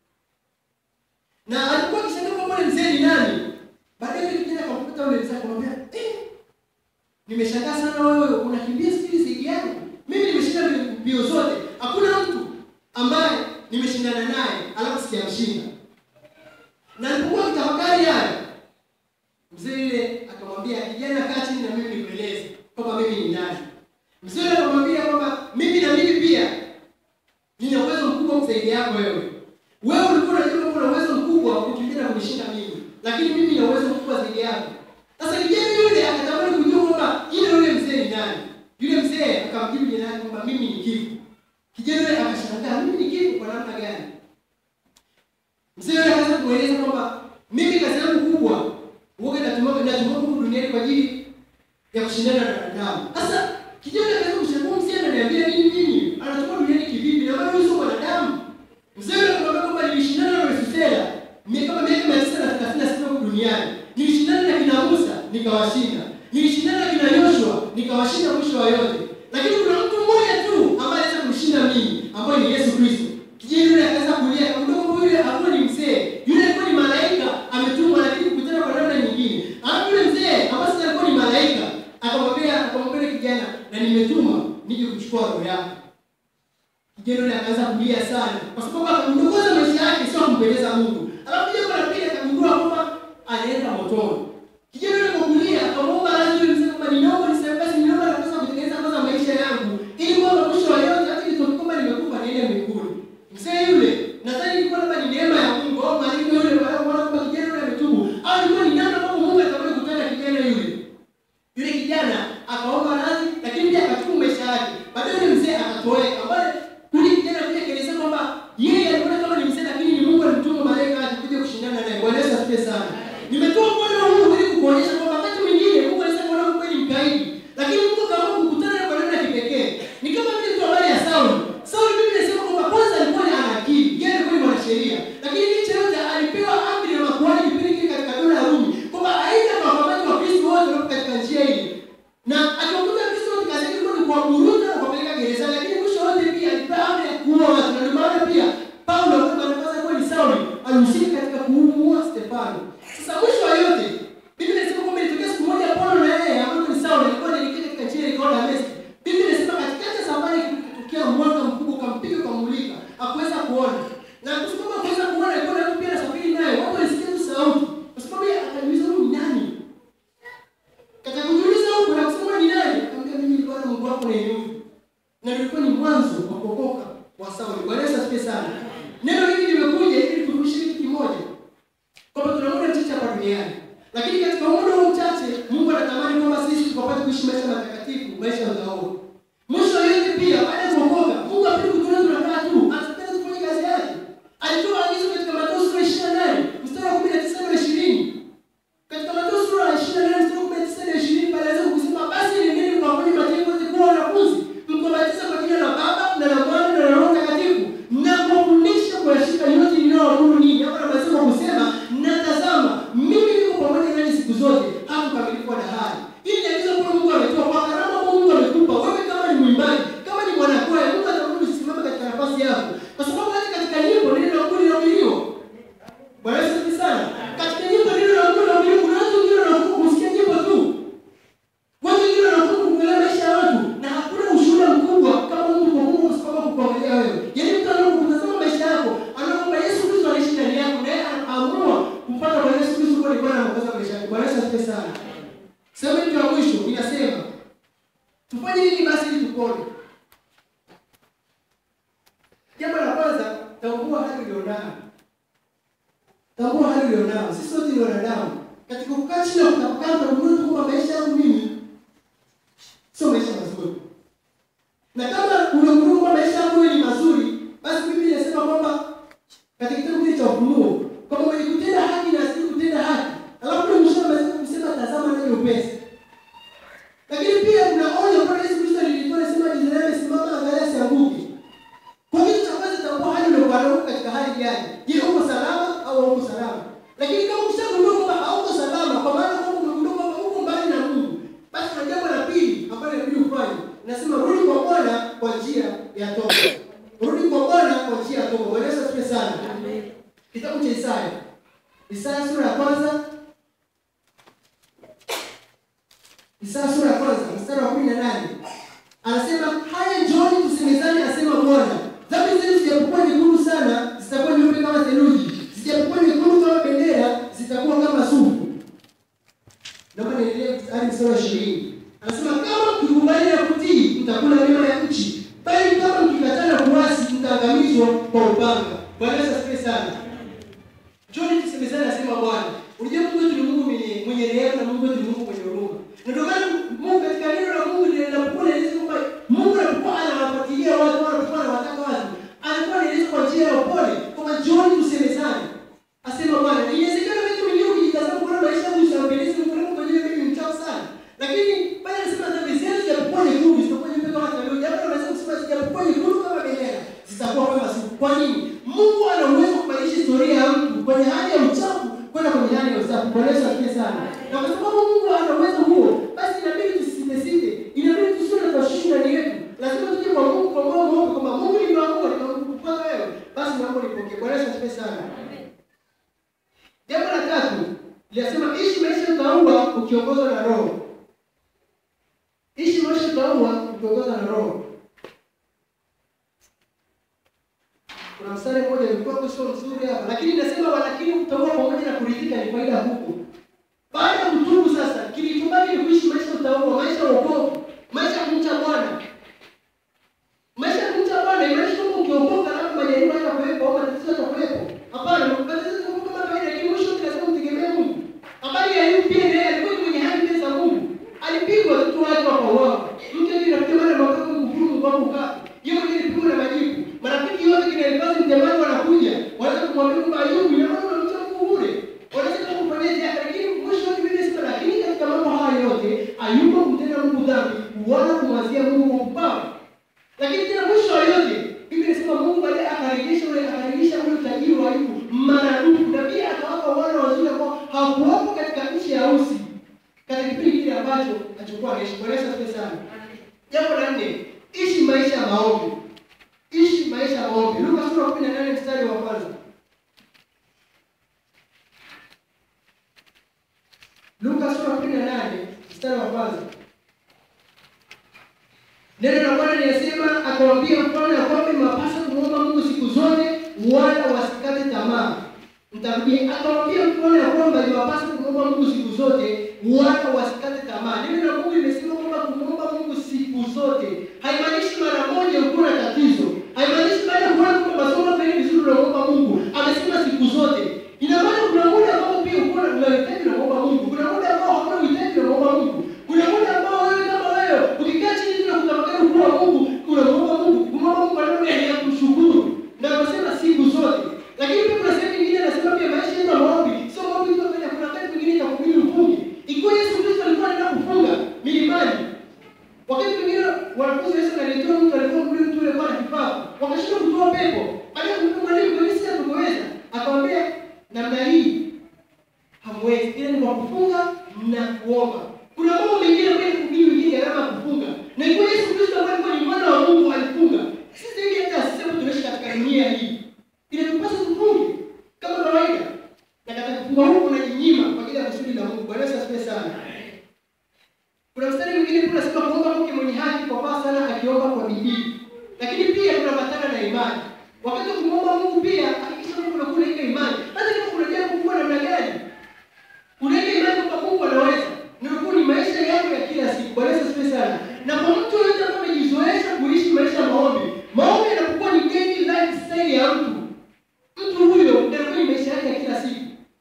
Na alikuwa akishangaa kwamba yule mzee ni nani? Baadaye yule kijana akamkuta yule mzee akamwambia, "Eh, nimeshangaa sana wewe unakimbia spidi zaidi yangu. Mimi nimeshinda mbio zote. Hakuna mtu ambaye nimeshindana naye alafu sijamshinda." Na alipokuwa akitafakari haya, mzee yule akamwambia, "Kijana, kaa chini na mimi nikueleze kwamba mimi ni nani." Mzee yule akamwambia kwamba mimi na mimi pia nina uwezo mkubwa zaidi yako wewe. Wewe ulikuwa unajua kwamba una uwezo mkubwa wa kukimbia na kunishinda mimi, lakini mimi nina uwezo mkubwa zaidi yako. Sasa kijana yule akatamani kujua kwamba yule yule mzee ni nani. Yule mzee akamjibu jina lake kwamba mimi ni Kifo. Kijana yule akashangaa, mimi ni Kifo kwa namna gani? Mzee yule akaanza kueleza kwamba mimi kazi yangu kubwa huwa natumwa natumwa huku duniani kwa ajili ya kushindana na wanadamu. Sasa kijana akaanza kushangaa, mzee ananiambia nini mimi? Anatumwa duniani kivipi? Na maana sio mwanadamu. Mzee yule akamwambia kwamba nilishindana na Metusela mimi kama miaka mia tisa na thelathini na sita huku duniani. Nilishindana na kina Musa nikawashinda. Nilishindana na kina Yoshua nikawashinda mwisho wa yote. Lakini kuna mtu mmoja tu ambaye anaweza kumshinda mimi, ambaye ni Yesu Kristo. Kijana yule akaanza kulia, akamwambia yule hakuwa ni mzee. Yule alikuwa ni malaika ametumwa lakini kukutana kwa namna nyingine. Alafu yule mzee ambaye sasa alikuwa ni malaika, akamwambia akamwambia yule kijana, na nimetuma nije kuchukua roho yako. Kijana yule akaanza kulia sana kwa sababu akamdogoza maisha yake sio kumpendeza Mungu. Alafu jambo la pili akagundua kwamba anaenda motoni. Kijana yule kwa kulia akamwomba radhi yule mzee kwamba ninaomba nisamehe basi ninaomba nafasi ya kutengeneza kwanza maisha yangu ili kwamba mwisho wa yote hata nitoke kwamba nimekufa niende mbinguni. Mzee yule nadhani ilikuwa labda ni neema ya Mungu au maandiko yule wanaona kwamba kijana yule ametubu au ni alihusika katika kumuua Stefano. Sasa mwisho wa yote, Biblia inasema kwamba ilitokea siku moja Paulo na yeye ambaye ni Sauli alikuwa anaelekea katika njia ya Dameski. Biblia inasema katikati ya safari kutokea mwanga mkubwa ukampiga ukamulika, hakuweza kuona. Na kwa sababu hakuweza kuona, alikuwa na mtu pia anasafiri naye. Watu walisikia tu sauti. Kwa sababu yeye akajiuliza huyu ni nani? Katika kujiuliza huko na kusema ni nani? Akamwambia mimi nilikuwa na Mungu wako na Mungu. Na nilikuwa ni mwanzo wa kuokoka wa Sauli. Bwana Yesu asifiwe sana. Neno hili limekuja ili tukushiriki kitu kimoja. Kwamba tuna muda mchache hapa duniani. Lakini katika muda huu mchache Mungu anatamani kwamba sisi tukapate kuishi maisha matakatifu, maisha ya utaua. Mwisho wa yote pia baada ya kuokoka, Mungu hapendi kutuona tunakaa tu, anataka tufanye kazi yake. Alitoa agizo katika Mathayo sura 28 mstari wa 19 na 20. Katika Mathayo sura ya 28 mstari wa 19 na 20 pale anaweza kusema basi nendeni mkawafanye mataifa yote kuwa wanafunzi, mkawabatiza kwa jina la Baba na la Mwana na la Roho Mtakatifu, na kuwafundisha kuyashika yote ninayowaamuru ninyi. Hapa anasema kusema na tazama, mimi niko pamoja nanyi siku zote hata ukamilifu wa dahari. Hili ni agizo ambalo Mungu ametoa kwa karama ambayo Mungu amekupa wewe, kama ni mwimbaji, kama ni mwanakwaya, Mungu atakuruhusu usisimame katika nafasi yako, kwa sababu hata katika nyimbo neno la Mungu linahubiriwa. Bwana Yesu asifiwe sana. Katika nyimbo neno la Mungu linahubiriwa. Kuna watu wengine wanakuwa kusikia nyimbo tu. Watu wengine wanakuwa kuangalia maisha ya watu na hakuna ushuhuda mkubwa kama Mungu kwa Mungu kusimama kukuangalia wewe. Yaani mtu anapokutazama maisha yako, anaomba Yesu Kristo anaishi ndani yako na yeye anaamua kumpata Bwana Yesu Kristo kuwa ni Bwana na Mwokozi wa maisha yako. Bwana Yesu asifiwe sana. Sema hili la mwisho inasema tufanye nini basi ili tupone? Jambo la kwanza, tambua hali ulionayo. Tambua hali ulionayo. Sisi wote ni wanadamu. Katika kukaa chini na kutafakari na kugundua tu kwamba maisha yangu mimi sio maisha mazuri. Na kama unagundua kwamba maisha yangu wewe ni mazuri, basi Biblia inasema kwamba katika kitabu kile cha Ufunuo kwamba mwenye kutenda haki na asili kutenda haki. Alafu ndio mwisho anasema kusema tazama ndani upesi. Lakini pia kuna onyo ambalo Yesu Kristo alilitoa anasema Israeli simama angalia asianguke. Kwa kitu cha kwanza tambua hali uliokuwa nayo katika hali gani. Je, uko salama au hauko salama? Lakini kama ukishagundua kwamba hauko salama, kwa maana kwamba umegundua kwamba uko mbali na Mungu, basi kuna jambo la pili ambalo inabidi ufanye. Nasema rudi kwa Bwana kwa njia ya toba. Rudi kwa Bwana kwa njia ya toba. Bwana Yesu asifiwe sana. Kitabu cha Isaya. Isaya sura ya kwanza. Isaya sura ya kwanza mstari wa 18. Anasema haya njooni tusemezane, asema Bwana. Dhambi zenu zijapokuwa nyekundu sana, zitakuwa nyeupe kama theluji. Zijapokuwa nyekundu kama bendera, zitakuwa kama sufu. Naomba niendelee hadi mstari wa 20. Anasema kama mkikubali na kutii, mtakula mema ya nchi. Bali kama mkikataa na kuasi, mtaangamizwa kwa upanga. Bwana Yesu asifiwe sana. Njooni tusemezane, asema Bwana. Unajua Mungu wetu ni Mungu mwenye mwenye rehema na Mungu wetu ni Mungu mwenye huruma. Na ndio maana Mungu katika neno la Mungu linapokuwa linaeleza kwamba Mungu anapokuwa anawafuatilia watu, anapokuwa anawataka watu, anakuwa anaeleza kwa njia ya upole kwamba njooni tusemezane. Asema Bwana. Inawezekana wewe mwenyewe ukijitazama kuona maisha yangu usimpendeze Mungu wako kwa ajili mimi ni mchafu sana. Lakini pale anasema dhambi zenu zijapokuwa nyekundu, zitakuwa nyeupe kama theluji. Hapo anaweza kusema zijapokuwa nyekundu kama bendera, zitakuwa kama sufu. Kwa nini? Mungu ana uwezo wa kubadilisha historia ya mtu kwenye hali ya uchafu kwenda kwenye hali ya usafi. Bwana Yesu asifiwe sana. Na kwa sababu Mungu ana uwezo huo, basi inabidi tusisite, inabidi tusiwe na tashwishi ndani yetu. Lazima tuje kwa Mungu kwa moyo mweupe kwamba Mungu nimeamua, nimekupata wewe, basi naomba nipokee. Bwana Yesu asifiwe sana. Jambo la tatu linasema ishi maisha utaua ukiongozwa na Roho. Ishi maisha utaua ukiongozwa na Roho. Kuna mstari mmoja ulikuwa sio mzuri hapa, lakini nasema walakini utaua pamoja na kuridhika ni faida huko. Baada ya kutubu sasa, kilichobaki ni kuishi maisha utaua, maisha ya wokovu, maisha ya kumcha Bwana. Maisha ya kumcha Bwana imaanisha kwamba ukiokoka labda majaribu haya kuwepo au matatizo yatakuwepo. Hapana, matatizo yako kama kawaida, lakini mwisho lazima mtegemee Mungu. Habari ya Ayubu pia naye alikuwa ni mwenye haki mbele za Mungu. Alipigwa watoto wake wakauawa. Mke wake rafiki mara mwaka kumhuru Mungu wako kapi. Yeye mwenyewe alipigwa na majibu. Marafiki wote kina Elifazi mtemaji wanakuja. Wanaweza kumwambia kwamba Ayubu ina maana unamcha Mungu bure. Wanaweza kukufanyia ziada lakini mwisho wa Biblia inasema lakini katika mambo haya yote Ayubu kumtenda Mungu dhambi wala kumwazia Mungu upao. Lakini tena mwisho wa yote Biblia inasema Mungu baadaye akarejesha ule akarejesha ule utajiri wa Ayubu maradufu na pia akawapa wana wazuri ambao hawakuwapo katika nchi ya Usi katika kipindi kile ambacho alichokuwa anaishi. Bwana Yesu asifiwe sana. Jambo la nne, ishi maisha ya maombi. Ishi maisha ya maombi. Luka sura ya 18 mstari wa kwanza. mstari wa kwanza. Neno la Bwana linasema, akawaambia mfalme ya kwamba imewapasa kumwomba Mungu siku zote, wala wasikate tamaa. Mtarudia, akawaambia mfalme ya kwamba imewapasa kumwomba Mungu siku zote, wala wasikate tamaa. Neno la Mungu limesema kwamba kumwomba Mungu siku zote haimaanishi mara moja uko na tatizo, haimaanishi baada ya kuona kwamba masomo pale vizuri unaomba Mungu. Amesema siku zote. Ina maana kuna muda ambao pia uko na unahitaji unaomba Mungu, kuna muda ambao hauna uhitaji unaomba Mungu, kuna muda ambao wewe kama wewe ukikaa chini na kutafakari ukuu wa Mungu unamuomba Mungu, kumwomba Mungu kwa namna ya kumshukuru, na anasema siku zote. Lakini pia kuna sehemu nyingine anasema pia maisha yetu ya maombi sio maombi tu kufanya, kuna wakati mwingine cha kuhubiri ufungi. Ikiwa Yesu Kristo alikuwa anaenda kufunga milimani, wakati mwingine wanafunzi wa Yesu alitoa mtu alikuwa kule mtu alikuwa na kifafa, wakashindwa kutoa pepo. Baada ya kumwambia mwalimu, kwa nini sisi hatukuweza? Akamwambia namna hii hamwezi, ila ni kwa kufunga na kuomba. Kuna mambo mengine ambayo kuhubiri wengine gharama ya kufunga, na ikiwa Yesu Kristo ambaye alikuwa ni mwana wa Mungu alifunga, sisi hivi hata sisi ambao tunaishi katika dunia hii inatupasa tufunge kama kawaida, na katika kufunga huku unajinyima kwa ajili ya kusudi la Mungu. Bwana Yesu asifiwe sana. Kuna mstari mwingine pia unasema kuomba mke mwenye haki kwa faa sana akiomba kwa bidii. Lakini pia kuna matana na imani. Wakati wa kumwomba Mungu pia hakikisha Mungu unakuwa na ile imani. Hata kama kuna jambo kubwa namna gani? Una ile imani kwamba Mungu anaweza. Na unakuwa ni maisha yako ya kila siku. Bwana Yesu asifiwe sana. Na kwa mtu yote ambaye amejizoesha kuishi maisha ya maombi, maombi yanapokuwa ni daily lifestyle ya mtu. Mtu huyo ndio ni maisha yake ya kila siku.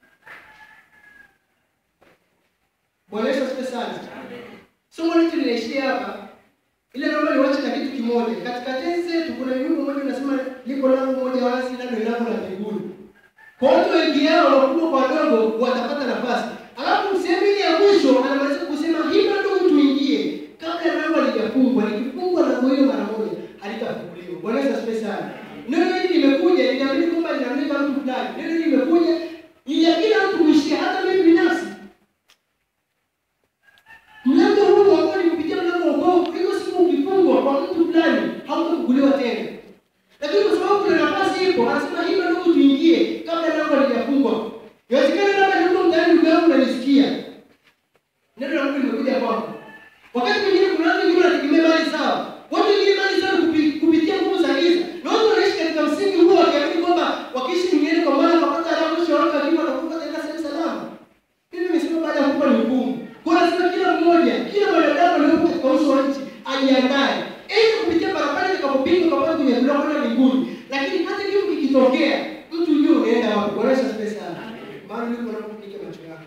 Bwana Yesu asifiwe sana. Somo letu linaishia hapa. Ile naomba niwache na kitu kimoja. Katika tenzi zetu kuna wimbo mmoja unasema liko lango moja wazi nalo ni lango la mbinguni. Kwa watu wengi yao wakubwa kwa wadogo watapata nafasi. Alafu sehemu ile ya mwisho anamaliza kusema hivyo ndio tuingie kabla lango halijafungwa. Likifungwa lango hilo mara moja halitafunguliwa. Bwana Yesu asifiwe sana. Neno hili limekuja linaamini kwamba linamleta mtu fulani. Neno hili limekuja ili ya kila mtu kuishia hata mimi binafsi. Mlango huu ambao ni kupitia mlango wa wokovu, hiyo siku ukifungwa kwa mtu fulani hautafunguliwa tena. Lakini kwa sababu kuna nafasi ipo, anasema hivyo ndio tuingie kabla lango halijafungwa. Inawezekana labda ndio mtani ndugu yangu unanisikia. Neno la Mungu limekuja kwako. Wakati mwingine kuna watu wengine wanategemea mali zao. Watu wengine mali zao kupi- kupitia nguvu za giza. Na watu wanaishi katika msingi huo wakiamini kwamba wakiishi duniani kwa maana wakapata alamu shauri akiwa watakufa katika sehemu salama. Mimi nimesema baada ya kufa ni hukumu. Kwa lazima kila mmoja, kila mwanadamu aliyepo katika uso wa nchi ajiandae. Ili kupitia barabara itakapopigwa kwa kwenye kula kwenda mbinguni. Lakini hata kifo kikitokea, mtu yule unaenda wapi? Bwana Yesu asifiwe sana. Maana ndipo unapopiga macho yako.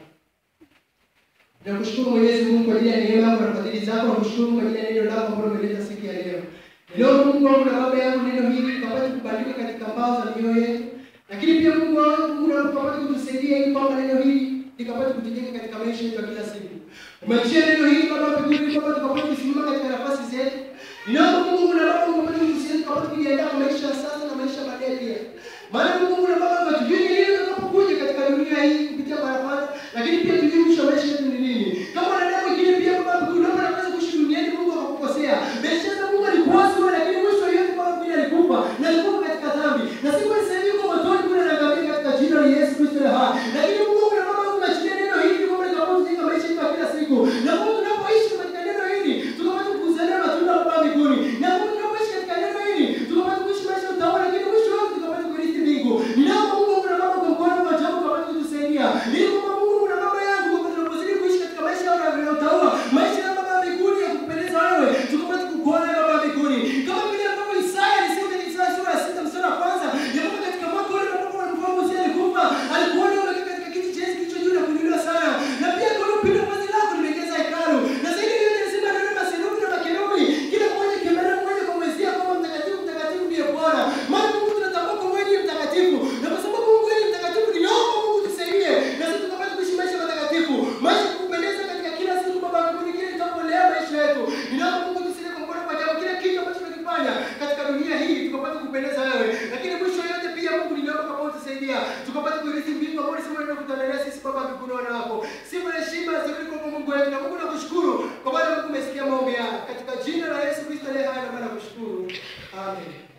Nakushukuru Mwenyezi Mungu kwa ajili ya neema yako na fadhili zako. Nakushukuru kwa ajili ya neno lako ambalo umeleta siku ya leo. Leo Mungu wangu na baba yangu, neno hili likapate kubadilika katika mbao za mioyo yetu, lakini pia Mungu wangu, Mungu na ukapate kutusaidia ili kwamba neno hili likapate kutujenga katika maisha yetu ya kila siku. Umeachia neno hili Baba mbinguni, kwamba tukapate kusimama katika nafasi zetu. Ninaomba Mungu na Baba ukapate kutusaidia tukapate kujiandaa kwa maisha ya sasa na maisha baadaye pia. Maana Mungu na Baba hatujui ni lini tutakapokuja katika dunia hii kupitia barabara, lakini pia tujui mwisho wa maisha yetu ni nini. Kama wanadamu wengine pia Baba mbinguni, naomba nafasi kuishi duniani Mungu akakukosea. Maisha yako Mungu alikuasi wewe, lakini mwisho yote Baba mbinguni alikufa na alikufa katika dhambi. Na siku ya sasa hivi kwa motoni kule anaangamia katika jina la Yesu Kristo la hai. Lakini Mungu na Baba unaachilia neno hili kwamba likapate kujenga maisha yetu ya kila siku. Na Mungu tunapoishi katika neno hili tukapate kuzaliwa matunda ya Baba mbinguni. Na Mungu tunapoishi katika neno hili tukapate kuishi maisha ya utawala, lakini mwisho wake tukapate kurithi mbingu. Ninaomba Mungu na Baba kwa mkono wa ajabu ukapate kutusaidia. Ili kwamba Mungu na Baba yangu tukapate tunapozidi kuishi katika maisha ya utawala, maisha ya Baba mbinguni ya kupendeza wewe, tukapate kukuona Baba mbinguni. Kama vile ambavyo Isaya alisema katika Isaya sura ya 6 mstari wa kwanza, ya kwamba katika mwaka ule ambapo mfalme Uzia alikufa, alikuona wewe katika kiti cha enzi kilicho juu na kuinuliwa sana. Na pia kwa upinde wa vazi lako limejaza hekalu. Na zaidi yote anasema neno maserufi na makerubi, kila mmoja kimelala mmoja kwa mwezia kama mtakatifu mtakatifu ndiye Bwana. Maana Mungu tunatambua kwa wewe ndiye mtakatifu. Na kwa sababu Mungu wewe ni mtakatifu, ninaomba Mungu tusaidie. Na sisi tukapate kuishi maisha matakatifu. Maisha ya kupendeza katika kila siku Baba mbinguni kile tutapolea maisha yetu. Ninaomba Mungu tusaidie kwa mkono wa ajabu kila kitu ambacho tunakifanya katika dunia hii tukapate kupendeza wewe. Lakini mwisho yote pia Mungu ninaomba kwa tusaidia. Tukapate kuirithi mbingu ambayo sisi ndio kutanalia sisi Baba mbinguni wana wako. Sifa na heshima zirudi kwa Mungu wetu. Na Mungu nakushukuru kwa maana Mungu umesikia maombi haya. Katika jina la Yesu Kristo aliye hai na maana kushukuru. Amen.